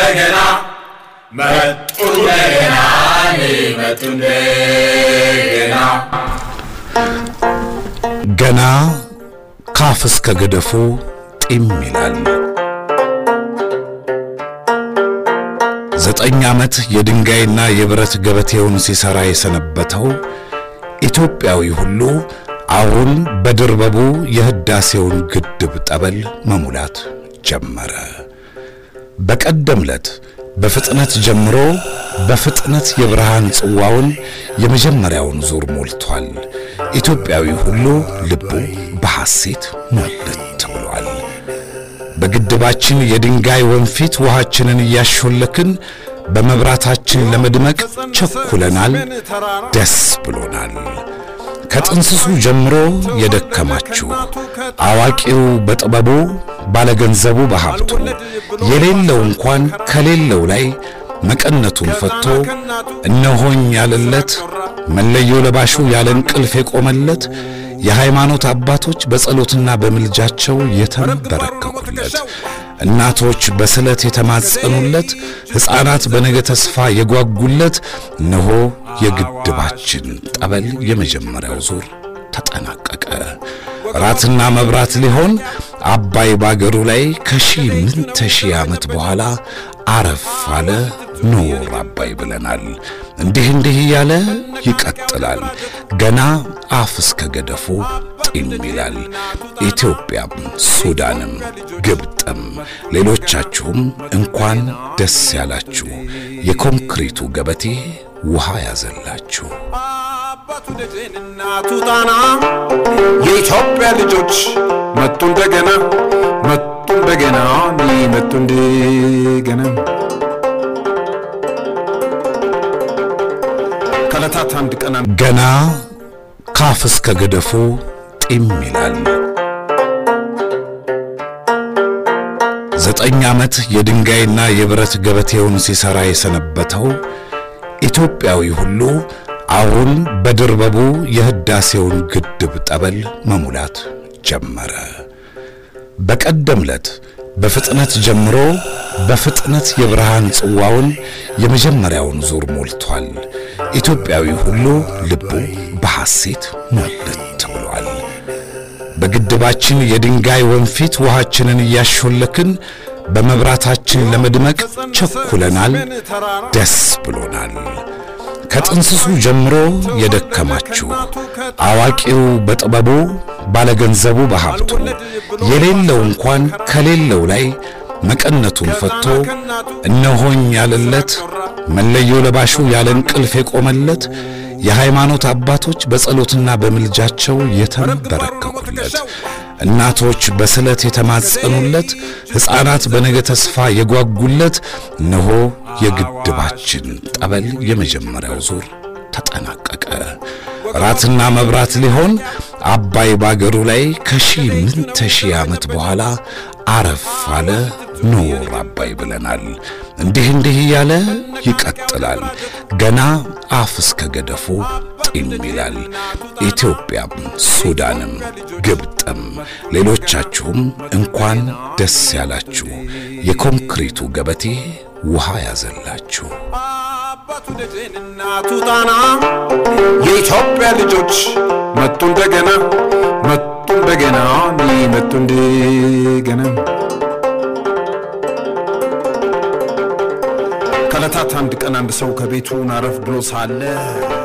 እንደገና መጡ እንደገና መጡ እንደገና ገና ካፍ እስከ ገደፉ ጢም ይላል። ዘጠኝ ዓመት የድንጋይና የብረት ገበቴውን ሲሠራ የሰነበተው ኢትዮጵያዊ ሁሉ አሁን በድርበቡ የሕዳሴውን ግድብ ጠበል መሙላት ጀመረ። በቀደም ዕለት በፍጥነት ጀምሮ በፍጥነት የብርሃን ጽዋውን የመጀመሪያውን ዙር ሞልቷል። ኢትዮጵያዊ ሁሉ ልቡ በሐሴት ሞልት ብሏል። በግድባችን የድንጋይ ወንፊት ውሃችንን እያሾለክን በመብራታችን ለመድመቅ ቸኩለናል፣ ደስ ብሎናል። ከጥንስሱ ጀምሮ የደከማችሁ አዋቂው በጥበቡ ባለገንዘቡ በሀብቱ የሌለው እንኳን ከሌለው ላይ መቀነቱን ፈቶ እነሆኝ ያለለት መለዮ ለባሹ ያለ እንቅልፍ የቆመለት የሃይማኖት አባቶች በጸሎትና በምልጃቸው የተንበረከኩለት እናቶች በስለት የተማጸኑለት ሕፃናት በነገ ተስፋ የጓጉለት እነሆ የግድባችን ጠበል የመጀመሪያው ዙር ተጠናቀቀ። ራትና መብራት ሊሆን አባይ ባገሩ ላይ ከሺህ ምንተ ሺህ ዓመት በኋላ አረፍ አለ ኖር አባይ ብለናል። እንዲህ እንዲህ እያለ ይቀጥላል። ገና አፍ እስከ ገደፉ ጢም ይላል። ኢትዮጵያም፣ ሱዳንም፣ ግብጥም ሌሎቻችሁም እንኳን ደስ ያላችሁ። የኮንክሪቱ ገበቴ ውሃ ያዘላችሁ። አባቱ ደጀን እናቱ ጣና የኢትዮጵያ ልጆች መጡ እንደገና መጡ እንደገና መጡ እንደገና ከዕለታት አንድ ቀን ገና ካፍ እስከ ገደፉ ጢም ይላል። ዘጠኝ ዓመት የድንጋይና የብረት ገበቴውን ሲሠራ የሰነበተው ኢትዮጵያዊ ሁሉ አሁን በድርበቡ የሕዳሴውን ግድብ ጠበል መሙላት ጀመረ። በቀደም ዕለት በፍጥነት ጀምሮ በፍጥነት የብርሃን ጽዋውን የመጀመሪያውን ዙር ሞልቷል። ኢትዮጵያዊ ሁሉ ልቡ በሐሴት ሞልት ብሏል። በግድባችን የድንጋይ ወንፊት ውሃችንን እያሾለክን በመብራታችን ለመድመቅ ቸኩለናል፣ ደስ ብሎናል። ከጥንስሱ ጀምሮ የደከማችሁ አዋቂው በጥበቡ ባለገንዘቡ በሀብቱ የሌለው እንኳን ከሌለው ላይ መቀነቱን ፈቶ እነሆኝ ያለለት መለዮ ለባሹ ያለ እንቅልፍ የቆመለት የሃይማኖት አባቶች በጸሎትና በምልጃቸው የተንበረከኩለት እናቶች በስለት የተማጸኑለት ሕፃናት በነገ ተስፋ የጓጉለት እነሆ የግድባችን ጠበል የመጀመሪያው ዙር ተጠናቀቀ። ራትና መብራት ሊሆን አባይ ባገሩ ላይ ከሺህ ምንተ ሺህ ዓመት በኋላ አረፍ አለ ኖር አባይ ብለናል። እንዲህ እንዲህ እያለ ይቀጥላል። ገና አፍ እስከ ገደፉ ጢም ይላል። ኢትዮጵያም፣ ሱዳንም፣ ግብጥም ሌሎቻችሁም እንኳን ደስ ያላችሁ። የኮንክሪቱ ገበቴ ውሃ ያዘላችሁ። አባቱ ደጀን እናቱ ጣና የኢትዮጵያ ልጆች መጡ እንደገና መጡ እንደገና መጡ እንደገና ከዕለታት አንድ ቀን አንድ ሰው ከቤቱ ናረፍ ብሎ ሳለ